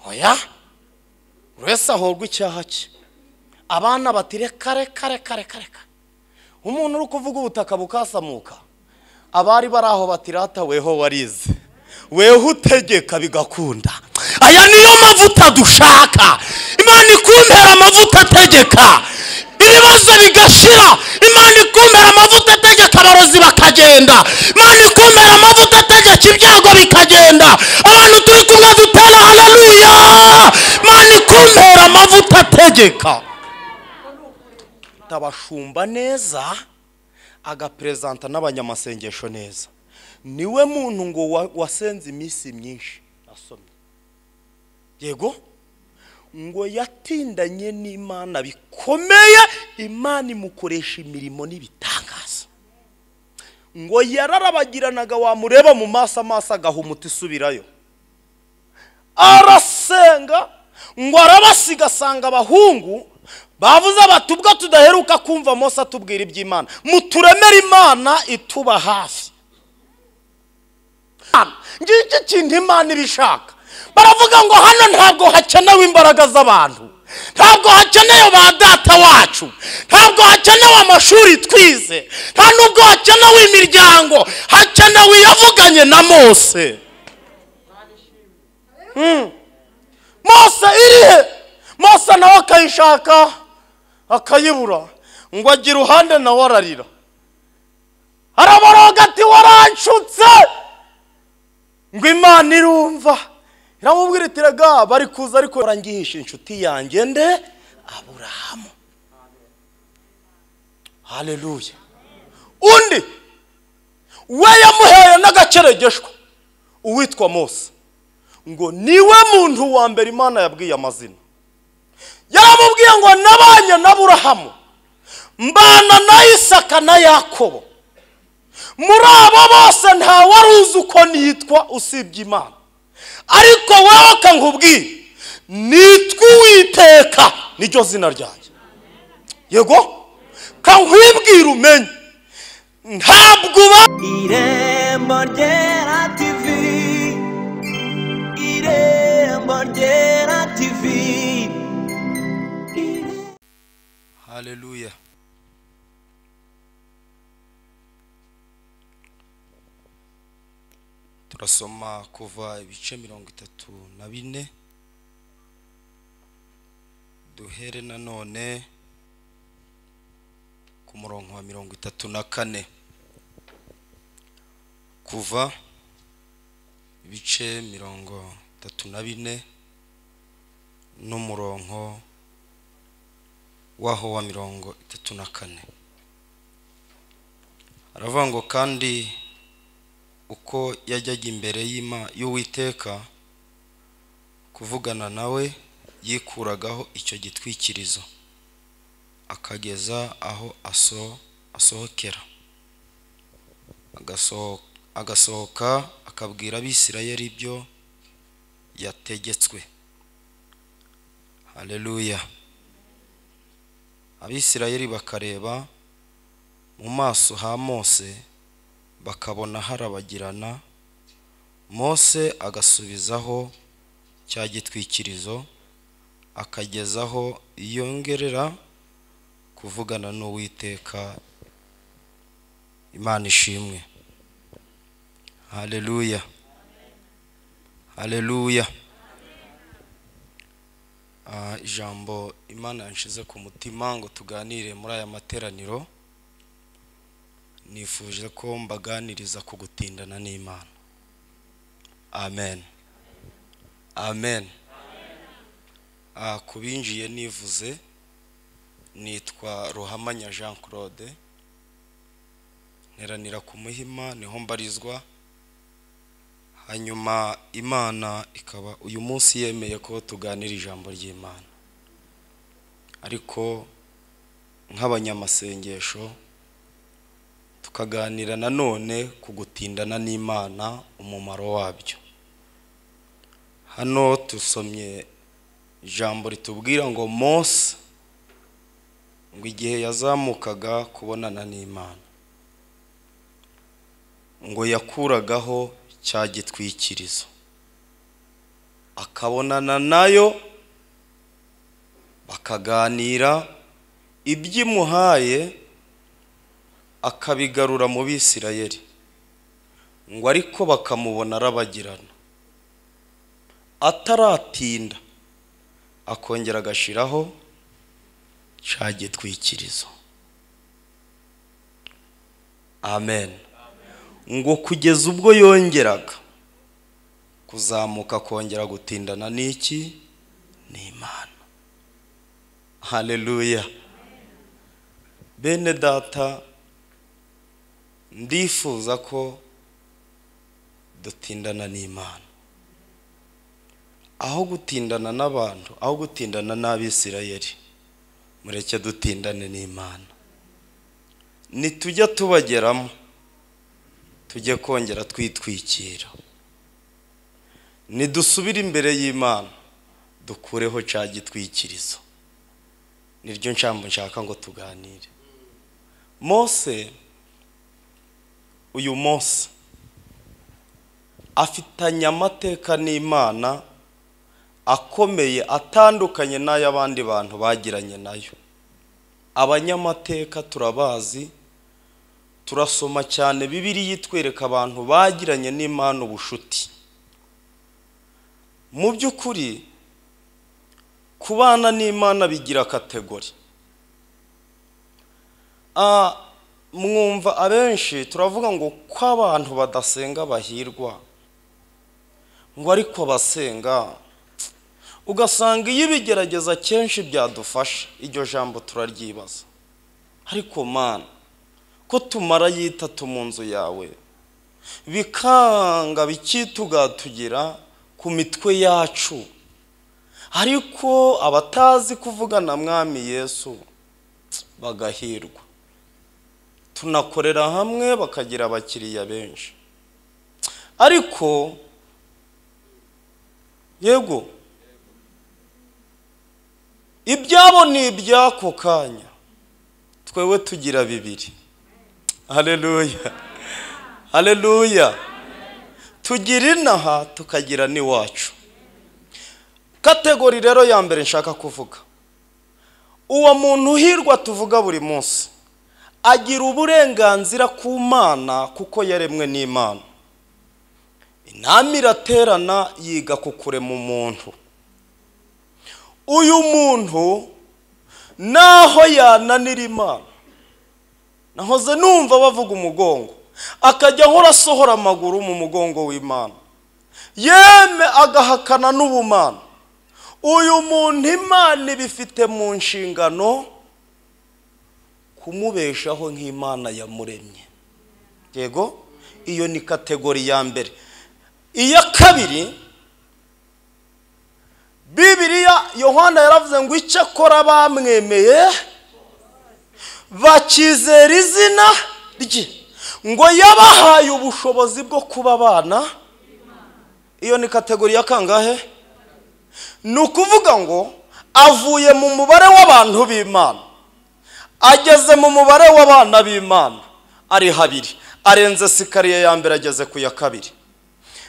oya buri wese ahorwa icyaha cye abana bati reka reka reka reka reka umuntu uri kuvuga ubutaka bukasamuka abari bari aho bati rata weho warize weho utegeka bigakunda aya niyo mavuta dushaka imana ikumbera amavuta ategeka ibibazo bigashira imana ikumbera amavuta ategeka abarozi bakagenda imana ikumbera amavuta ategeka ibyago bikagenda abantu turi kumwe dutera haleluya imana ikumbera amavuta ategeka tabashumba neza agaperezanta n'abanyamasengesho neza niwe muntu ngo wa- wasenze iminsi myinshi asomye yego ngo yatindanye n'imana bikomeye imana imukoresha imirimo n'ibitangaza ngo yararabagiranaga wamureba mu maso amaso agaha umuti usubirayo arasenga ngo arabasiga asanga abahungu bavuze bati ubwo tudaheruka kumva Mose atubwira iby'imana muturemere imana ituba hafi ngiki kintu imana ibishaka baravuga ngo hano ntabwo hakenewe imbaraga z'abantu ntabwo hakenewe ba data wacu ntabwo hakenewe amashuri twize nta nubwo hakenewe imiryango hakenewe iyavuganye na mose mose irihe mose nawe akayishaka akayibura ngo ajye iruhande nawe ararira araboroga ati waranshutse ngo imana irumva iramubwira iti rega bari kuza ariko barangihisha inshuti yanjye nde aburahamu haleluya undi we yamuheye n'agaceregeshwa uwitwa mose ngo niwe muntu wa mbere imana yabwiye amazina yaramubwiye ngo nabanye na burahamu mbana na isaka na yakobo muri abo bose nta wari uzi uko nitwa usibye imana ariko wowe kankubwire nitwa uwiteka niryo zina ryanjye yego kankwibwire umenye ntabwo uba Irembo ryera TV Irembo ryera TV haleluya turasoma kuva ibice mirongo itatu na bine duhere nanone ku murongo wa mirongo itatu na kane kuva ibice mirongo itatu na bine n'umurongo w'aho wa mirongo itatu na kane aravuga ngo kandi uko yajyaga imbere y'Ima- y'uwiteka kuvugana nawe yikuragaho icyo gitwikirizo akageza aho aso- asohokera Agasoho- agasohoka akabwira abisirayeli ibyo yategetswe haleluya abisirayeli bakareba mu maso ha mose bakabona harabagirana mose agasubizaho cya gitwikirizo akagezaho yongerera kuvugana n'uwiteka imana ishimwe haleluya haleluya Ah, ijambo imana yanshize ku mutima ngo tuganire muri aya materaniro nifuje ko mbaganiriza ku gutindana n'imana amen amen Ah, ku binjiye nivuze nitwa ruhamanya jean claude nteranira ku muhima niho mbarizwa hanyuma imana ikaba uyu munsi yemeye ko tuganira ijambo ry'imana ariko nk'abanyamasengesho tukaganira nanone ku gutindana n'imana umumaro wabyo hano tusomye ijambo ritubwira ngo mose ngo igihe yazamukaga kubonana n'imana ngo yakuragaho cya gitwikirizo akabonana nayo bakaganira ibyo imuhaye akabigarura mu bisirayeli ngo ariko bakamubona arabagirana ataratinda akongera agashiraho cya gitwikirizo amen ngo kugeza ubwo yongeraga kuzamuka akongera gutindana n'iki ni imana haleluya bene data ndifuza ko dutindana n'imana aho gutindana n'abantu aho gutindana n'abisirayeli mureke dutindane n'imana nitujya tubageramo tujye kongera twitwikira nidusubire imbere y'imana dukureho cya gitwikirizo niryo nshambo nshaka ngo tuganire mose uyu munsi afitanye amateka n'imana akomeye atandukanye n'ay'abandi bantu bagiranye nayo abanyamateka turabazi turasoma cyane bibiriya itwereka abantu bagiranye n'imana ubushuti mu by'ukuri kubana n'imana bigira kategori Ah, mwumva abenshi turavuga ngo ko abantu badasenga bahirwa ngo ariko abasenga ugasanga iyo ibigerageza kenshi byadufasha iryo jambo turaryibaza ariko mana ko tumara yitatu mu nzu yawe bikanga bikitugatugira ku mitwe yacu ariko abatazi kuvugana mwami yesu bagahirwa tunakorera hamwe bakagira abakiriya benshi ariko yego ibyabo ni iby'ako kanya twewe tugira bibiri hareruya hareruya tugira inaha tukagira n'iwacu kategori rero ya mbere nshaka kuvuga uwo muntu uhirwa tuvuga buri munsi agira uburenganzira ku mana kuko yaremwe n'imana inama iraterana yiga ku kurema umuntu uyu muntu naho yananira imana nahoze numva bavuga umugongo akajya ahora asohora amaguru mu mugongo w'imana yeme agahakana n'ubumana uyu muntu imana ibifite mu nshingano kumubeshaho nk'imana yamuremye yego iyo ni kategori ya mbere iya kabiri bibiriya yohana yaravuze ngo icyo akora bamwemeye bakizera izina rye ngo yabahaye ubushobozi bwo kuba abana iyo ni kategori ya kangahe ni ukuvuga ngo avuye mu mubare w'abantu b'imana ageze mu mubare w'abana b'imana ari habiri arenze sikariye ya mbere ageze ku ya kabiri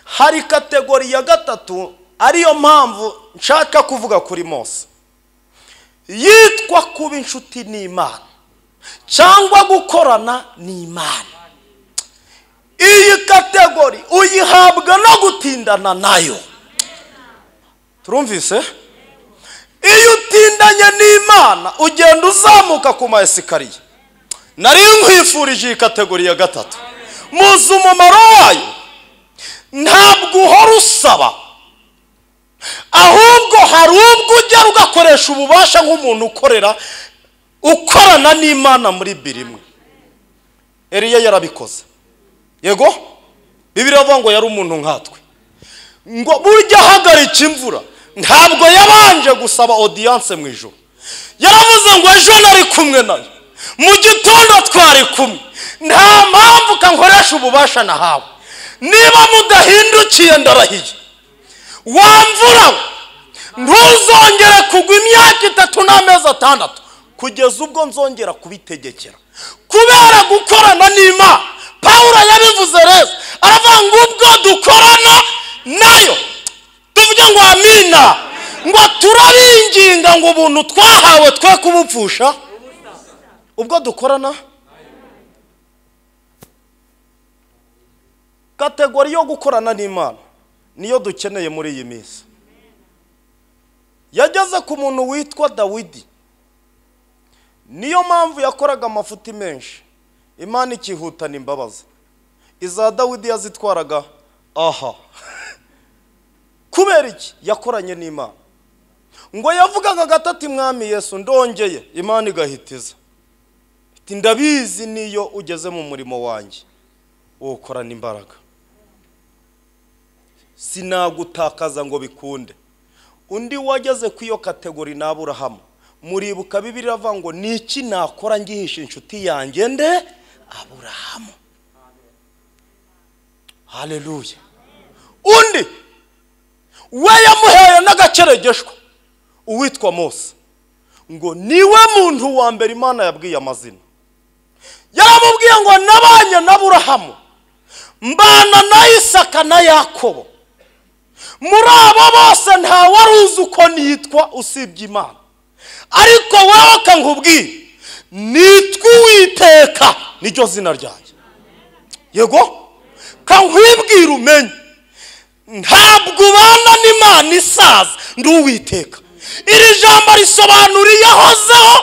hari kategori ya gatatu ariyo mpamvu nshaka kuvuga kuri mose yitwa kuba inshuti n'imana cyangwa gukorana n'imana iyi kategori uyihabwa no gutindana nayo turumvise iyo utindanye n'imana ugenda uzamuka ku ma esikariye nari nkwifurije iyi kategori ya gatatu muzi umumaro wayo ntabwo uhora usaba ahubwo hari ubwo ujya ugakoresha ububasha nk'umuntu ukorera ukorana n'imana muri birimwe eriya yarabikoze yego bibiriya avuga ngo yari umuntu nkatwe ngo burya ahagarika imvura ntabwo yabanje gusaba odiyanse mu ijoro yaravuze ngo ejo nari kumwe nayo mu gitondo twari kumwe nta mpamvu kankoresha ububasha nahawe niba mudahindukiye ndarahiye wa mvura we ntuzongere kugwa imyaka itatu n'amezi atandatu kugeza ubwo nzongera kubitegekera kubera gukorana n'imana pawulo yabivuze rero aravuga ngo ubwo dukorana nayo tuvuge ngo amina ngo turabinginga ngo ubuntu twahawe twe kubupfusha ubwo dukorana kategori yo gukorana n'imana niyo dukeneye muri iyi minsi yageze ku muntu witwa dawidi niyo mpamvu yakoraga amafuti menshi imana ikihutana imbabazi iza dawidi yazitwaraga aha kubera iki yakoranye n'imana ngo yavugaga gatatu mwami yesu ndongeye imana igahitiza iti ndabizi niyo ugeze mu murimo wanjye wokorana imbaraga sinagutakaza ngo bikunde undi wageze ku iyo kategori ni aburahamu muribuka bibiri iravuga ngo ni iki nakora ngihisha inshuti yanjye nde aburahamu hareruye undi we yamuheye n'agaceregeshwa uwitwa mose ngo niwe muntu wa mbere imana yabwiye amazina yaramubwiye ngo nabanye na burahamu mbana na isaka na yakobo muri abo bose nta wari uzi uko nitwa usibye imana ariko wowe nkubwire nitwa uwiteka niryo zina ryanjye yego kankwibwira umenye ntabwo ubana n'imana isaza ndi uwiteka iri jambo risobanura iyahozeho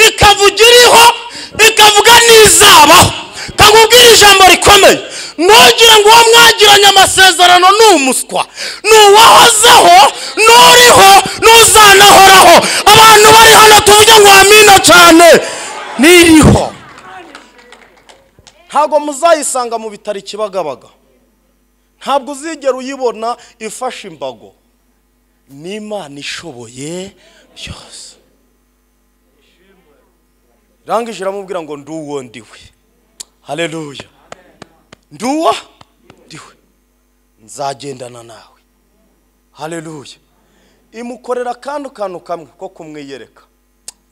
ikavuga iriho ikavuga n'izabaho kakubwira ijambo rikomeye ntugire ngo uwo mwagiranye amasezerano ni umuswa ni uwahozeho n'uriho n'uzanahoraho abantu bari hano tuvuge ngo amina cyane n'iriho ntabwo muzayisanga mu bitaro ikibagabaga ntabwo uzigera uyibona ifashe imbago ni imana ishoboye byose irangije iramubwira ngo ndi uwo ndiwe hareruya ndi uwo ndiwe nzagendana nawe hareruya imukorera akantu kantu kamwe ko kumwiyereka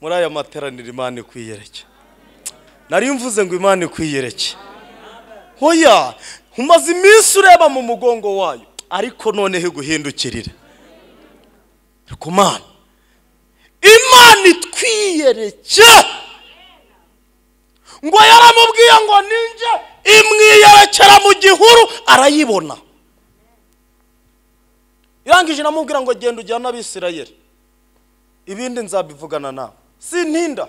muri aya materaniro imana ikwiyereke nari mvuze ngo imana ikwiyereke hoya umaze iminsi ureba mu mugongo wayo ariko noneho iguhindukirire ku mana imana itwiyereke ngo yaramubwiye ngo ninjye imwiyerekera mu gihuru arayibona irangije iramubwira ngo genda ujyane abisirayeri ibindi nzabivugana nawe sintinda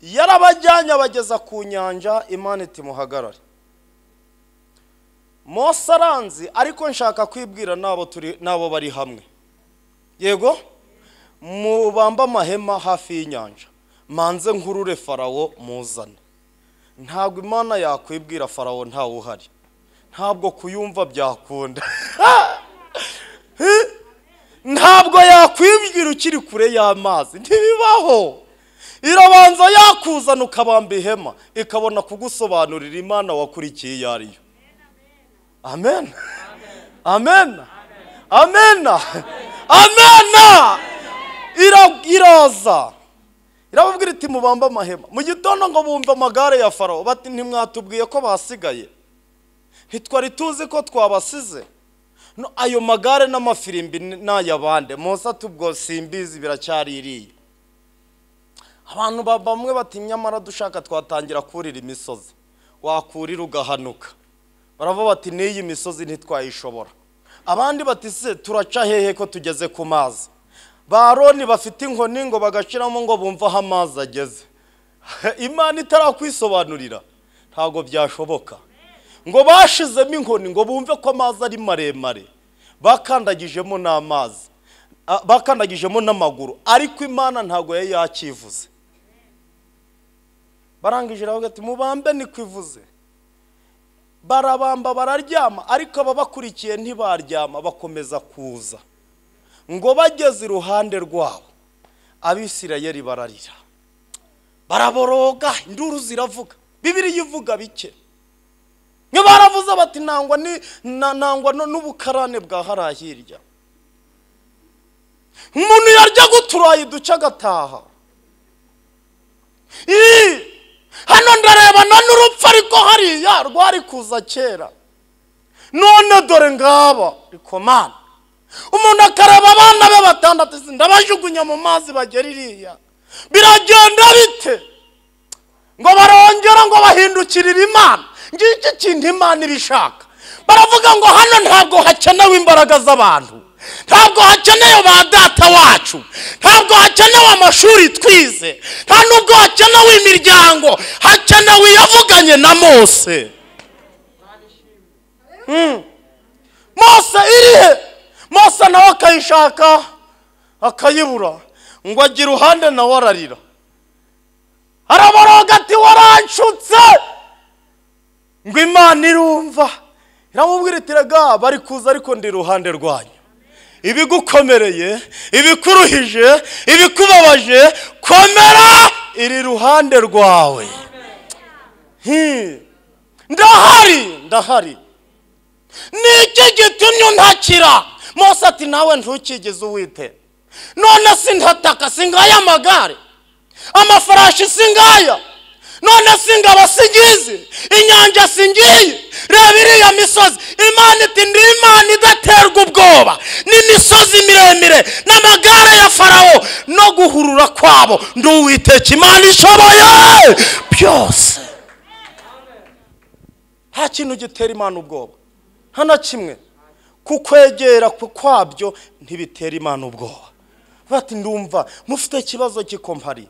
yarabajyanye abageza ku nyanja imana itimuhagarare mose aranzi ariko nshaka kwibwira n'abo turi n'abo bari hamwe yego mubambe amahema hafi y'inyanja manze nkurure farawo muzane ntabwo imana yakwibwira farawo ntawe uhari ntabwo kuyumva byakunda ntabwo yakwibwira ukiri kure y'amazi ntibibaho irabanza yakuzana ukabamba ihema ikabona kugusobanurira imana wakurikiye iyo ari yo amen amen amen amen Ira- iraza irababwira iti mubambe amahema mu gitondo ngo bumve amagare ya farawo bati ntimwatubwiye ko basigaye ntitwari tuzi ko twabasize No, ayo magare n'amafirimbi n'ayabande mose atubwo simbizi biracyari iriya abantu ba- bamwe bati nyamara dushaka twatangira kurira imisozi wakurira ugahanuka baravuga bati n'iyi misozi ntitwayishobora abandi bati se turaca hehe ko tugeze ku mazi ba roni bafite inkoni ngo bagaciramo ngo bumve aho amazi ageze imana itarakwisobanurira ntabwo byashoboka ngo bashizemo inkoni ngo bumve ko amazi ari maremare bakandagijemo n'amazi a- bakandagijemo n'amaguru ariko imana ntabwo yari yakivuze barangije iravuga ati mubambe niko ivuze barabamba bararyama ariko ababakurikiye ntibaryama bakomeza kuza ngo bageze iruhande rwabo abisirayeli bararira baraboroga induru ziravuga bibiri ivuga bike nyo baravuze bati nangwa ni- na- nangwa no- n'ubukarane bwa hariya hirya umuntu yaryaga uturayi duce agataha Ii! hano ndarebana n'urupfu ariko hariya rwari kuza kera none dore ngaba ariko mana umuntu akareba abana be batandatu ati ndabajugunya mu mazi bagera iriya biragenda bite ngo barongera ngo bahindukirire imana ngiki kintu imana ibishaka baravuga ngo hano ntabwo hakenewe imbaraga z'abantu ntabwo hakenewe ba data wacu ntabwo hakenewe amashuri twize nta nubwo hakenewe imiryango hakenewe iyavuganye na mose mose irihe mose nawe akayishaka akayibura ngo ajye iruhande nawe ararira araboroga ati waranshutse ngo imana irumva iramubwira iti rega bari kuza ariko ndi iruhande rwanyu ibigukomereye ibikuruhije ibikubabaje komera iri iruhande rwawe Hi. ndahari ndahari ni iki gitumye untakira mose ati nawe ntukigeze uwite none sintataka singaya amagare amafarashi singaya none singaba singizi inyanja singiye reba iriya misozi imana iti ndi imana idaterwa ubwoba n'imisozi miremire n'amagare ya farawo no guhurura kwabo ndi uwiteka imana ishoboye byose nta kintu gitera imana ubwoba nta na kimwe kukwegera ku kwabyo ntibitera imana ubwoba bati ndumva mufite ikibazo cy'ikompari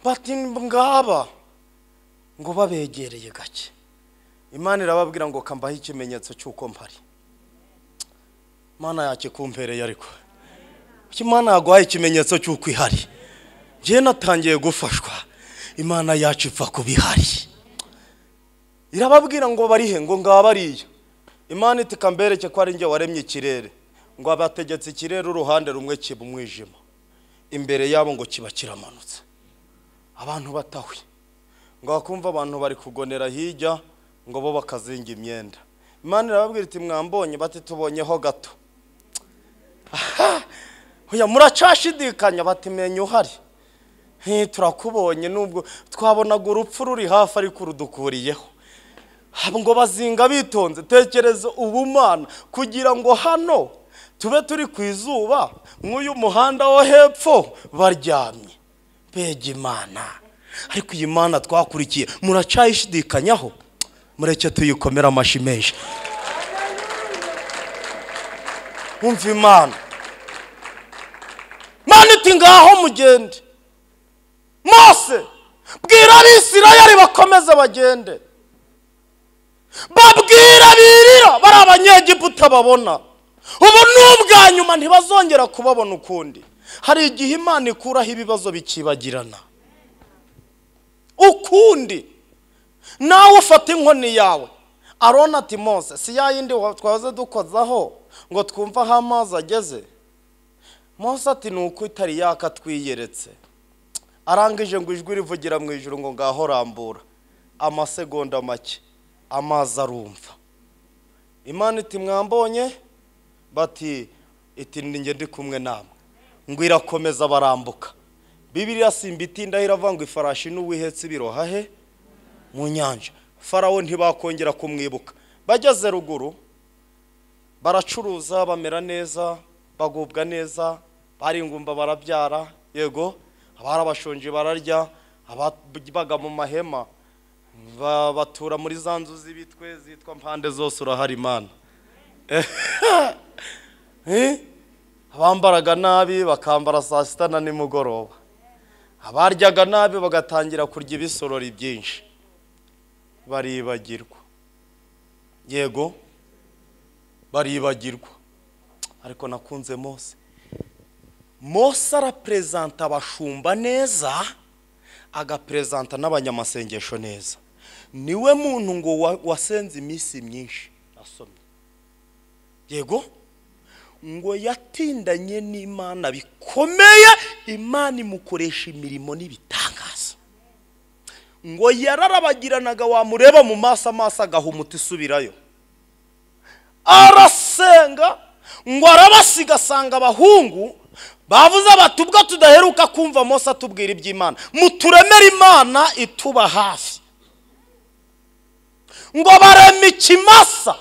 bati ngaba ngo babegereye gake imana irababwira ngo kambaho ikimenyetso cy'uko mpari imana yakikumpereye ariko Kuki imana yaguhaye ikimenyetso cy'uko ihari njyewe natangiye gufashwa imana yacu ipfa kuba ihari irababwira ngo barihe ngo ngaba bariya imana iti kambereke ko ari njye waremye ikirere ngo abategetse ikirere uruhande rumwe kiba umwijima imbere yabo ngo kiba kiramanutse abantu batahwe ngo bakumva abantu bari kugonera hirya ngo bo bakazinga imyenda imana irababwira iti mwambonye bati tubonyeho gato aha oya muracashidikanya bati menya uhari Hi, turakubonye nubwo twabonaga urupfu ruri hafi ariko urudukuriyeho ngo bazinga bitonze tekereza ubumana kugira ngo hano tube turi ku izuba nk'uyu muhanda wo hepfo baryamye mbega imana ariko iyi mana twakurikiye muracayishidikanyaho mureke tuyikomere amashyi menshi wumva imana mana iti ngaho mugende mose bwira abisirayeli bakomeze bagende babwira birira bari abanyegiputa babona ubu ni ubwa nyuma ntibazongera kubabona ukundi hari igihe imana ikuraho ibibazo bikibagirana ukundi nawe ufata inkoni yawe arona ati mose si ya yindi wa- twahoze dukozaho ngo twumve aho amazi ageze mose ati ni uko itari yaka twiyeretse arangije ngo ijwi rivugira mu ijuru ngo ngaho rambura amasegonda make amazi arumva imana iti mwambonye bati iti ninjye ndi kumwe namwe ngo irakomeza barambuka bibiriya simba itinda iravuga ngo ifarashi n'uwihetse ibiroha he mu nyanja farawo ntibakongera kumwibuka bageze ruguru baracuruza bamera neza bagubwa neza baringumba barabyara yego abari abashonje bararya ababaga mu mahema ba- batura muri za nzu z'ibitwe zitwa mpande zose urahari imana Eh? abambaraga nabi bakambara saa sita na nimugoroba abaryaga nabi bagatangira kurya ibisorori byinshi baribagirwa yego baribagirwa ariko nakunze mose mose araperezanta abashumba neza agaperezanta n'abanyamasengesho neza niwe muntu ngo wa- wasenze iminsi myinshi asomye yego ngo yatindanye n'imana bikomeye imana imukoresha imirimo n'ibitangaza ngo yararabagiranaga wamureba mu maso amaso agahumuta isubirayo arasenga ngo arabasiga asanga abahungu bavuze bati ubwo tudaheruka kumva mose atubwira iby'imana muturemere imana ituba hafi ngo barema ikimasa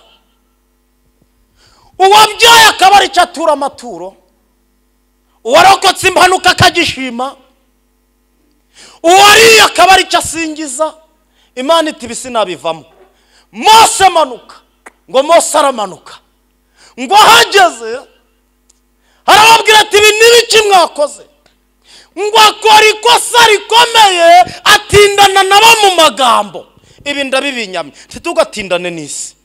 uwabyaye akaba ari cyo atura amaturo uwarokotse impanuka akagishima uwariye akaba ari cyo asingiza imana iti ibi sinabivamo mose manuka ngo mose aramanuka ngo ahageze arababwira ati ibi ni ibiki mwakoze ngo akora ikosa rikomeye atindana nabo mu magambo ibi ndabibinyamye ntitugatindane n'isi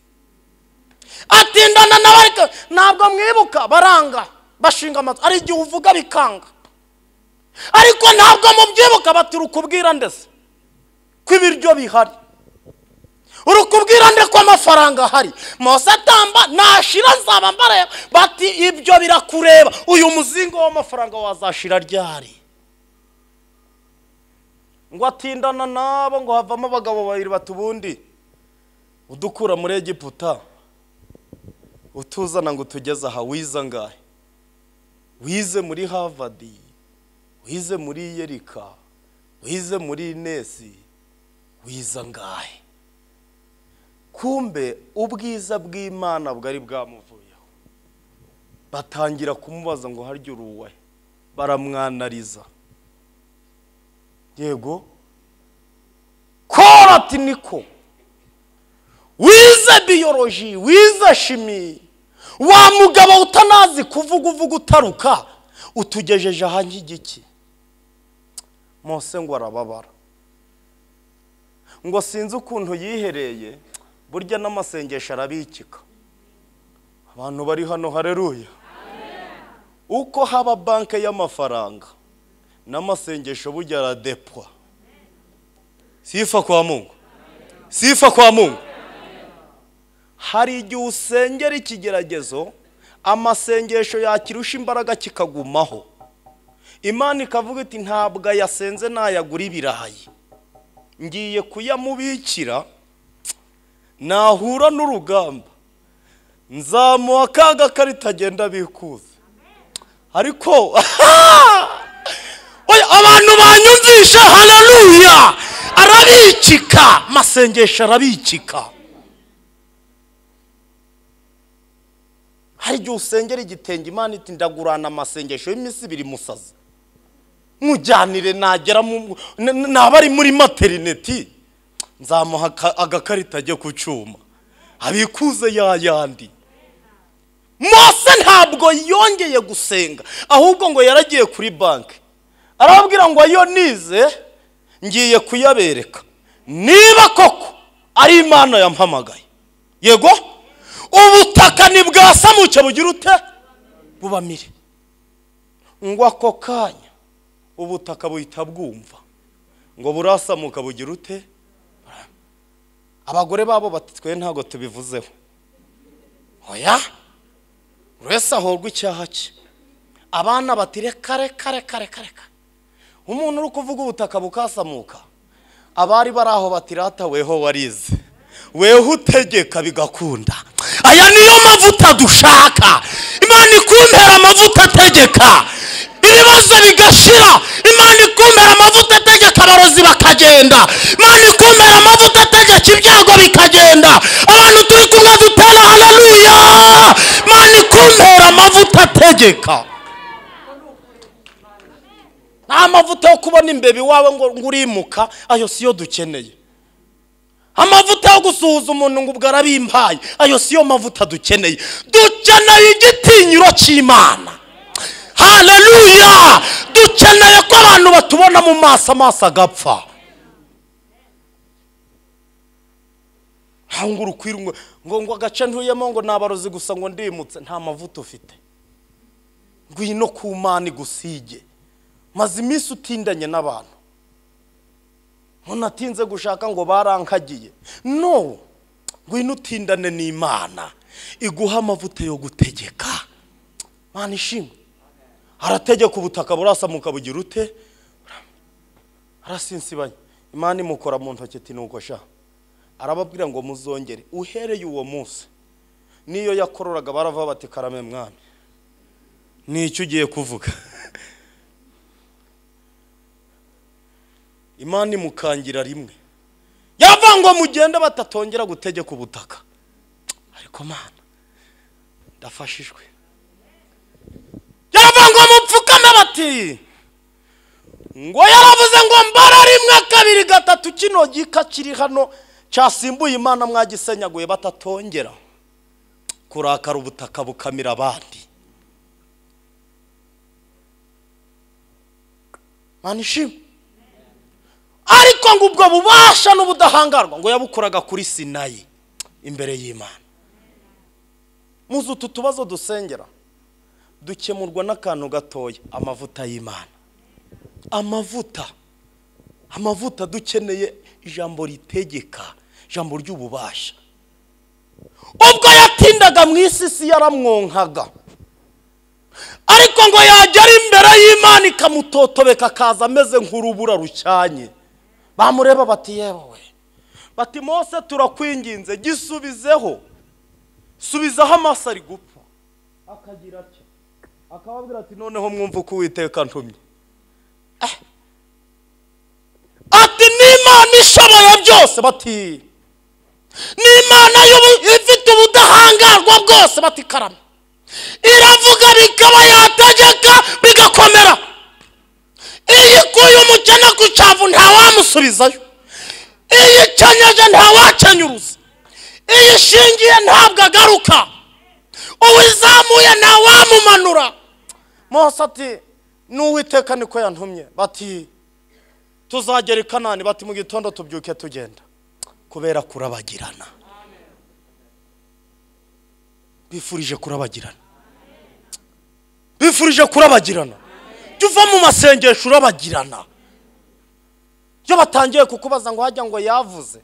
atindana nawe ariko ntabwo mwibuka baranga bashinga amatwi hari igihe uvuga bikanga ariko ntabwo mubyibuka bati urukubwira ndetse ko ibiryo bihari urukubwira nde ko amafaranga ahari mose atamba nashira nzaba mbareba bati ibyo birakureba uyu muzingo w'amafaranga wazashira ryari ngo atindana nabo ngo havamo abagabo babiri bati ubundi udukura muri egiputa utuzana ngo utugeze aha wize angahe wize muri havadi wize muri yerika wize muri inesi wize angahe kumbe ubwiza bw'imana bwari bwamuvuyeho batangira kumubaza ngo harya uruwe baramwanariza yego kora ati niko wize biyoroji wize shimi wa mugabo utanazi kuvuga uvuga utaruka utugejeje aha nk'igiki mose ngo arababara ngo sinzi ukuntu yihereye burya n'amasengesho arabikika abantu bari hano hareruya uko haba banki y'amafaranga n'amasengesho burya aradepwa sifa kwa mungu sifa kwa mungu hari igihe usengera ikigeragezo amasengesho yakirusha imbaraga kikagumaho imana ikavuga iti ntabwo yasenze nayagura ibirayi ngiye kuyamubikira nahura n'urugamba nzamuha ka gakarita agenda bikuza ariko Oya, abantu banyumvisha haleluya arabikika amasengesho arabikika hari igihe usengera igitenge imana iti ndagurana amasengesho y'iminsi ibiri musazi mujyanire nagera mu n- n- naba ari muri materineti nzamuha aka- agakarita ajye ku cyuma abikuze yayandi mose ntabwo yongeye gusenga ahubwo ngo yaragiye kuri banki arababwira ngo ayo nize ngiye kuyabereka niba koko ari imana yampamagaye yego ubutaka ntibwasamuke bugira ute bubamire ngo ako kanya ubutaka buhita bwumva ngo burasamuka bugira ute abagore babo bati twe ntabwo tubivuzeho oya buri wese ahorwa icyaha cye abana bati reka reka reka reka reka umuntu uri kuvuga ubutaka bukasamuka abari bari aho bati rata weho warize weho utegeka bigakunda aya niyo mavuta dushaka imana ikumpera amavuta ategeka ibibazo bigashira imana ikumpera amavuta ategeka abarozi bakagenda imana ikumpera amavuta ategeka ibyago bikagenda abantu turi kumwe dutera haleluya imana ikumpera amavuta ategeka nta mavuta yo kubona imbeba iwawe ngo ngo urimuka ayo siyo dukeneye amavuta yo gusuhuza umuntu ngo ubwo arabimpaye ayo siyo mavuta dukeneye dukeneye igitinyiro cy'imana haleluya dukeneye ko abantu batubona mu maso amaso agapfa ntabwo urukwira ngo ngo ngo agace ntuyemo ngo ni abarozi gusa ngo ndimutse nta mavuta ufite ngwino ku mana igusige maze iminsi utindanye n'abantu umuntu atinze gushaka ngo barankagiye no ngwino utindane n'imana iguha amavuta yo gutegeka mana ishimwe arategeka ubutaka burasamuka bugira ute arasinsibanye imana imukora mu ntoki ati nuko sha arababwira ngo muzongere uhereye uwo munsi n'iyo yakororaga barava bati karame mwami ni icyo ugiye kuvuga imana imukangira rimwe yava ngo mugende batatongera gutegeka ubutaka ariko mana ndafashijwe yaravuga ngo mupfukame bati ngo yaravuze ngo mbara rimwe kabiri gatatu kino gika kiri hano cyasimbuye imana mwagisenyaguye batatongera kurakara ubutaka bukamira abandi mani ishimwe ariko ngo ubwo bubasha n'ubudahangarwa ngo yabukoraga kuri sinayi imbere y'imana muzi utu tubazo dusengera dukemurwa n'akantu gatoya amavuta y'imana amavuta amavuta dukeneye ijambo ritegeka ijambo ry'ububasha ubwo yatindaga mu isi isi yaramwonkaga ariko ngo yagera imbere y'imana ikamutotobeka akaza ameze nk'urubura rucyanye bamureba bati yewe bati mose turakwinginze gisubizeho subizaho amaso ari gupfa akagira atyo akababwira ati noneho mwumva uko uwiteka ntumye Eh. ati n'imana ishoboye byose bati n'imana y'ubu- ifite ubudahangarwa bwose bati karame iravuga bikaba yategeka bigakomera iyo ikuye umukene ku cyavu ntawamusubizayo iyo ikenyeje ntawakenyuruza iyo ishingiye ntabwo agaruka uwizamuye ntawamumanura mose ati n'uwiteka niko yantumye bati tuzagera i kanani bati mu gitondo tubyuke tugenda kubera kurabagirana bifurije kurabagirana bifurije kurabagirana jya uva mu masengesho urabagirana iyo batangiye kukubaza ngo hajya ngo yavuze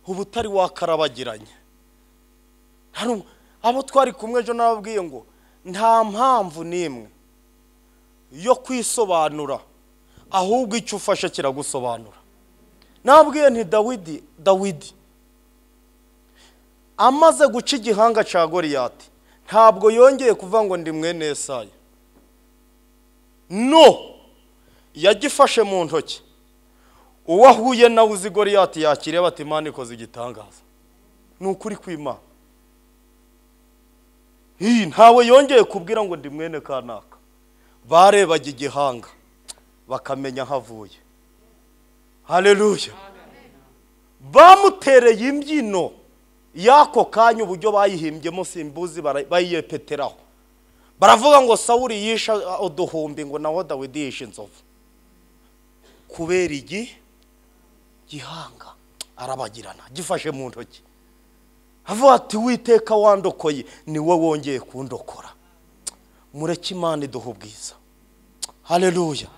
uba utari wakarabagiranye Hari ubu- abo twari kumwe ejo nababwiye ngo nta mpamvu n'imwe yo kwisobanura ahubwo icyo ufashe kiragusobanura nabwiye nti dawidi dawidi amaze guca igihanga cya goriyati ntabwo yongeye kuvuga ngo ndi mwene Yesayi no yagifashe mu ntoki uwo ahuye nawe uzi goriyati yakiriye bati imana ikoze igitangaza ni ukuri kw'imana Hi, ntawe yongeye kubwira ngo ndi mwene kanaka barebaga igihanga bakamenya aho avuye hareruya bamutereye imbyino y'ako kanya uburyo bayihimbyemo simbuzi bara- bayiyepeteraho baravuga ngo sawuri yishe uduhumbi ngo naho dawidi yishe inzovu kubera igi gihanga arabagirana gifashe mu ntoki avuga ati witeka wandokoye ni wowe wongeye kundokora mureke imana iduha ubwiza hareruya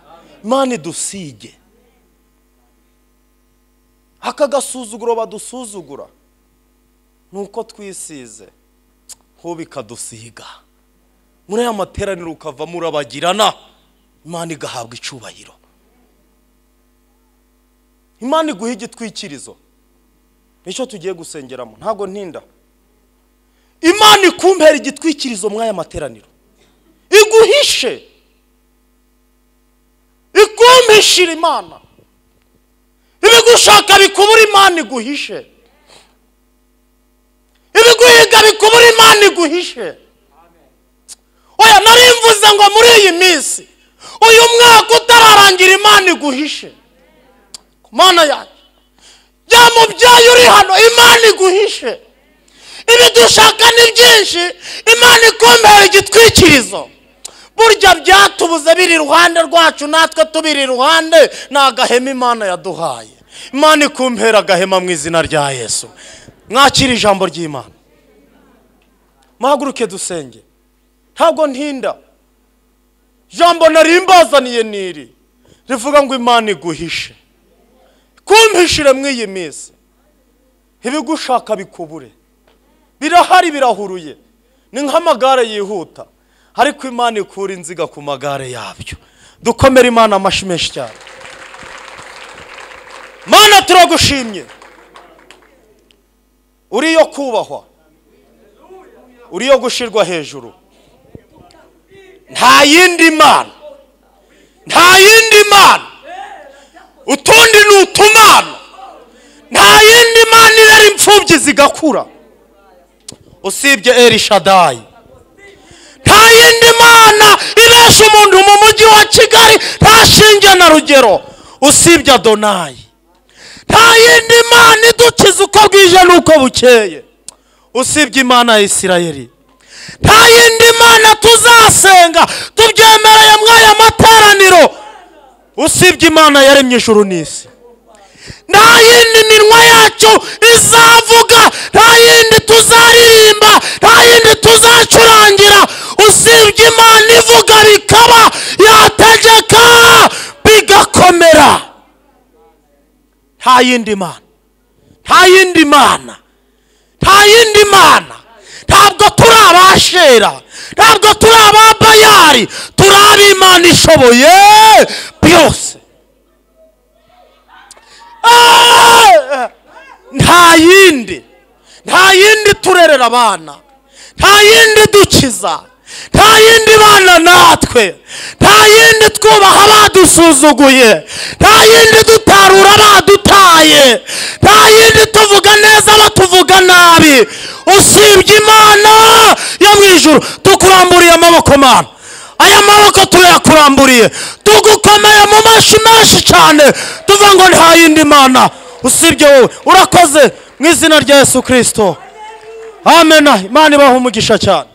imana idusige aka gasuzuguro badusuzugura ni uko twisize ho bikadusiga muri aya materaniro ukavamo urabagirana imana igahabwa icyubahiro imana iguha igitwikirizo nicyo tugiye gusengeramo ntabwo ntinda imana ikumbera igitwikirizo muri aya materaniro iguhishe ikumpishira imana ibigushaka bikubura imana iguhishe ibiguhiga bikubura imana iguhishe oya nari mvuze ngo muri iyi minsi uyu mwaka utararangira imana iguhishe ku mana yanjye ya mubyeyi uri hano imana iguhishe ibidushaka ni byinshi imana ikumbera igitwikirizo burya byatubuze biri iruhande rwacu natwe tubiri iruhande ni agahema imana yaduhaye imana ikumpera agahema mu izina rya yesu mwakire ijambo ry'imana muhaguruke dusenge ntabwo ntinda ijambo nari mbazaniye niri rivuga ngo imana iguhishe kumpishire mu iyi minsi ibigushaka bikubure birahari birahuruye ni nk'amagare yihuta ariko imana ikura inziga ku magare yabyo dukomere imana amashyi menshi cyane mana turagushimye uri yo kubahwa uri yo gushirwa hejuru nta yindi mana nta yindi mana utundi ni utumana nta yindi mana irera imfubyi zigakura usibye eri shadayi nta yindi mana ibesha umuntu mu mujyi wa kigali nta shinge na rugero usibye adonayi nta yindi mana idukiza uko bwije n'uko bukeye usibye imana ya isirayeli nta yindi mana tuzasenga tubyemereye muri aya materaniro usibye imana yaremye ijuru n'isi nta yindi minwa yacu izavuga nta yindi tuzaririmba nta yindi tuzacurangira usibye imana ivuga bikaba yategeka bigakomera nta yindi mana nta yindi mana nta yindi mana ntabwo turi abashera ntabwo turi ababayari turi ab'imana ishoboye byose Ah! nta yindi nta yindi turerera abana nta yindi dukiza nta yindi bana natwe nta yindi twubaha badusuzuguye nta yindi dutarura badutaye nta yindi tuvuga neza batuvuga nabi usibye imana yo mu ijuru tukuramburiye amaboko mana aya maboko turayakuramburiye tugukomeye mu mashi menshi cyane tuvuga ngo nta yindi mana usibye wowe urakoze mu izina rya yesu kirisito amen imana ibaha umugisha cyane